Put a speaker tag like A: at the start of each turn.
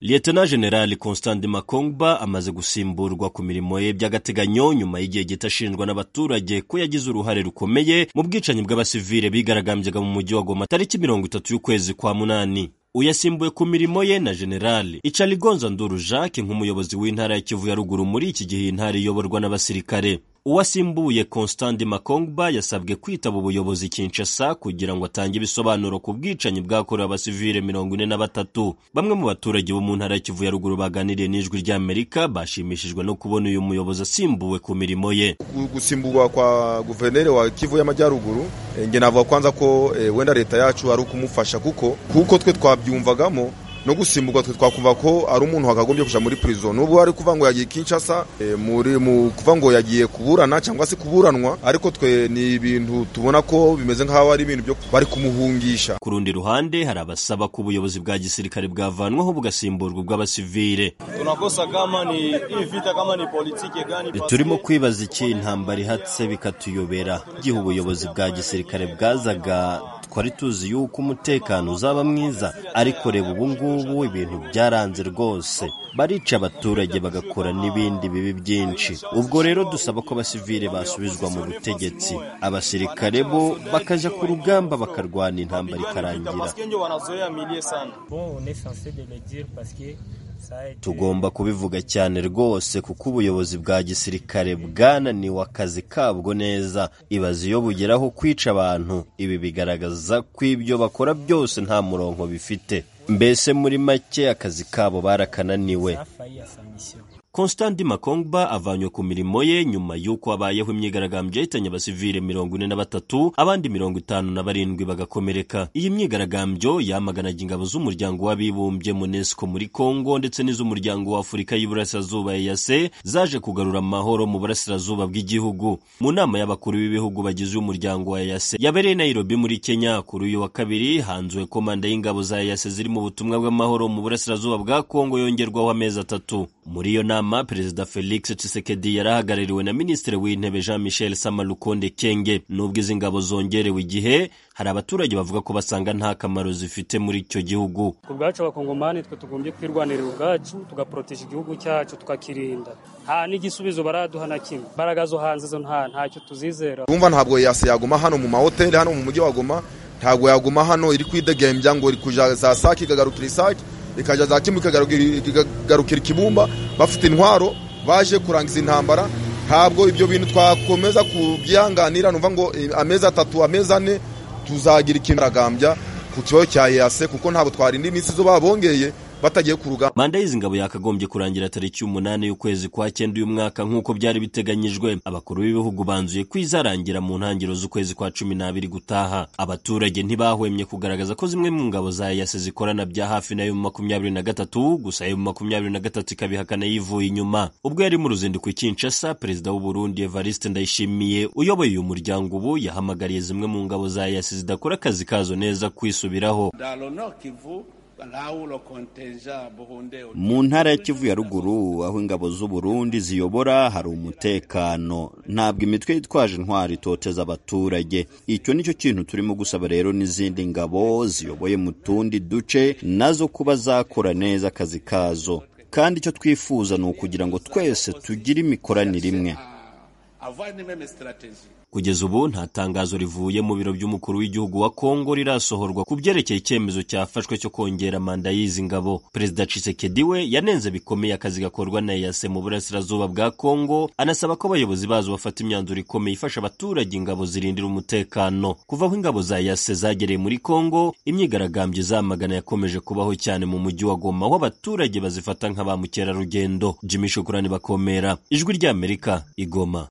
A: Liyetona Jenerali Constant Makongwa amaze gusimburwa ku mirimo ye by'agateganyo nyuma y'igihe gito ashinjwa n'abaturage ko yagize uruhare rukomeye mu bwicanyi bw'abasivile bigaragambyaga mu mujyi wa Goma tariki mirongo itatu y'ukwezi kwa munani. Uyasimbuye ku mirimo ye na Jenerali Icaligonza Nduru Jacques nk'umuyobozi w'intara ya Kivu ya ruguru muri iki gihe intara iyoborwa n'abasirikare. Uwasimbuye Constant Makongba yasabwe kwitaba ubuyobozi Kinshasa kugira ngo atange ibisobanuro ku bwicanyi bwakorewe abasivile mirongo ine na batatu. Bamwe mu baturage bo mu ntara ya Kivu ya ruguru baganiriye n'ijwi ry'Amerika bashimishijwe no kubona uyu muyobozi asimbuwe ku mirimo ye.
B: Gusimburwa kwa guverineri wa Kivu y'Amajyaruguru nge navuga kwanza ko e, wenda leta yacu ari ukumufasha kuko kuko twe twabyumvagamo no gusimburwa twe twakumva ko ari umuntu wakagombye kuja muri prison nubwo ari kuva ngo yagiye Kinshasa e, muri mu kuva ngo yagiye kuburana cyangwa se kuburanwa ariko twe ni ibintu tubona ko bimeze nk'aho ari ibintu byo bari kumuhungisha
A: Ku rundi ruhande hari abasaba ko ubuyobozi bwa gisirikare bwavanwaho bugasimburwa ubw'abasivile.
C: Tunakosa kama ni hii vita kama ni politike gani
A: E, Turimo kwibaza iki intambara ihatse bikatuyobera. Igihe ubuyobozi bwa gisirikare bwazaga twari tuzi yuko umutekano uzaba mwiza ariko reba ubu ngubu ibintu byaranze rwose barica abaturage bagakora n'ibindi bibi byinshi ubwo rero dusaba ko abasivile basubizwa mu butegetsi abasirikare bo bakaja ku rugamba bakarwana intambara ikarangira
C: Paske ndio wanazoea milie sana.
D: Bon, on est censé de le dire parce que ça a été...
A: tugomba kubivuga cyane rwose kuko ubuyobozi bwa gisirikare bwananiwe akazi kabwo neza ibaze iyo bugeraho kwica abantu ibi bigaragaza ko ibyo bakora byose nta murongo bifite mbese muri make akazi kabo barakananiwe
D: Ça a failli à sa mission.
A: Constant Makongba avanywe ku mirimo ye nyuma y'uko habayeho imyigaragambyo yahitanye abasivile mirongo ine na batatu abandi mirongo itanu na barindwi bagakomereka. Iyi myigaragambyo yamaganaga ingabo z'umuryango w'abibumbye UNESCO muri Congo ndetse n'iz'umuryango w'Afurika y'Iburasirazuba EAC zaje kugarura amahoro mu burasirazuba bw'igihugu. Mu nama y'abakuru b'ibihugu bagize umuryango wa EAC yabereye i Nairobi muri Kenya kuri uyu wa kabiri hanzuwe komanda y'ingabo za EAC ziri mu butumwa bw'amahoro mu burasirazuba bwa Congo yongerwaho amezi atatu. Muri iyo nama nama perezida felix tshisekedi yarahagarariwe na minisitiri w'intebe jean michel samalukonde kenge nubwo izi ngabo zongerewe igihe hari abaturage bavuga ko basanga nta kamaro zifite muri icyo gihugu
E: ku bwacu abakongomani twe tugombye kwirwanirira ubwacu tugaporoteje igihugu cyacu tukakirinda nta n'igisubizo baraduha na kimwe imbaraga zo hanze zo nta ntacyo tuzizera
B: urumva ntabwo yase yaguma hano mu mahoteli hano mu mujyi wa Goma ntabwo yaguma hano iri kwidegembya ngo iri kuja za sake ikagarukira isake ikaja za kimu ikagarukira- ikagarukira ikibumba bafite intwaro baje kurangiza intambara ntabwo ibyo bintu twakomeza kubyihanganira numva ngo eh, amezi atatu amezi ane tuzagira ikintu ragambya ku kibazo cya yase kuko ntabwo twarinda iminsi zo babongeye batagiye ku rugamba
A: manda y'izi ngabo yakagombye kurangira tariki y'umunani y'ukwezi kwa cyenda uyu mwaka nk'uko byari biteganyijwe abakuru b'ibihugu banzuye ko izarangira mu ntangiriro z'ukwezi kwa cumi n'abiri gutaha abaturage ntibahwemye kugaragaza ko zimwe mu ngabo za yase zikorana bya hafi na yo mu makumyabiri na gatatu gusa yo mu makumyabiri na gatatu ikabihakana yivuye inyuma ubwo yari mu ruzinduko i Kinshasa perezida w'u Burundi Evariste Ndayishimiye uyoboye uyu muryango ubu yahamagariye zimwe mu ngabo za yase zidakora akazi kazo neza kwisubiraho
F: dans le nord Kivu, là où le contingent burundais
G: mu ntara ya kivu ya ruguru aho ingabo z'u Burundi ziyobora hari umutekano ntabwo imitwe yitwaje intwari itoteza abaturage icyo nicyo kintu turimo gusaba rero n'izindi ngabo ziyoboye mu tundi duce nazo kuba zakora neza akazi kazo kandi icyo twifuza ni ukugira ngo twese tugire imikoranire imwe
F: avoir une même stratégie.
A: Kugeza ubu nta tangazo rivuye mu biro by'umukuru w'igihugu wa Kongo rirasohorwa ku byerekeye icyemezo cyafashwe cyo kongera manda y'izi ngabo. Perezida Tshisekedi we yanenze bikomeye akazi gakorwa na EAC mu burasirazuba bwa Kongo, anasaba ko abayobozi bazo bafata imyanzuro ikomeye ifasha abaturage ingabo zirindira umutekano. Kuva aho ingabo za EAC zagereye muri Kongo, imyigaragambyo izamagana yakomeje kubaho cyane mu mujyi wa Goma, aho abaturage bazifata nka ba mukerarugendo. Jimmy Shukurani Bakomera, Ijwi ry'Amerika, Igoma.